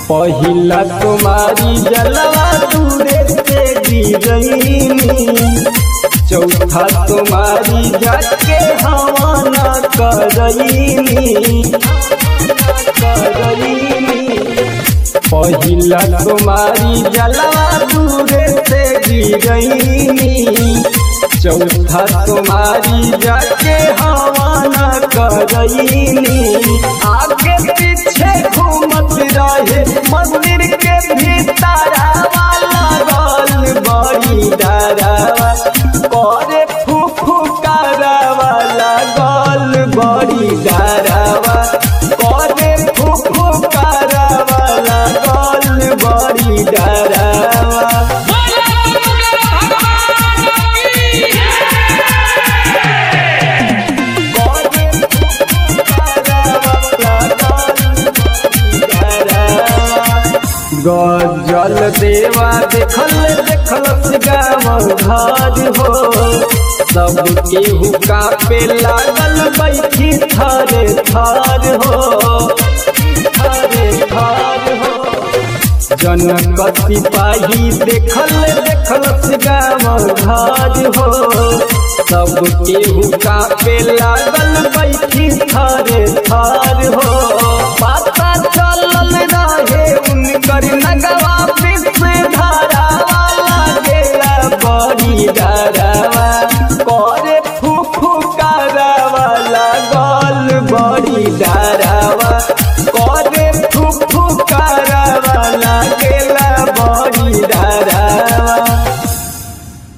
पहिला तुम्हारी जलवा दूरे से गिरईनी चौथा तुम्हारी जाके हवा न करईनी करईनी पहिला तुम्हारी जलवा दूरे से गिरईनी चौथा तुम्हारी जाके हवा न करईनी आगे पीछे घूमत रहे मंदिर के भीतर लगल बड़ी डरावा करे फूफू करावा लगल बड़ी डरावा करे फूफू करावा लगल बड़ी डरावा गजल देवा देखल देखल गाँव घर हो सब केहू कापे लागल बैठी थारे थार हो थारे थार हो जनक सिपाही देखल देखल गाँव घर हो सब केहू कापे लागल बैठी थारे थार हो पता चलल रहे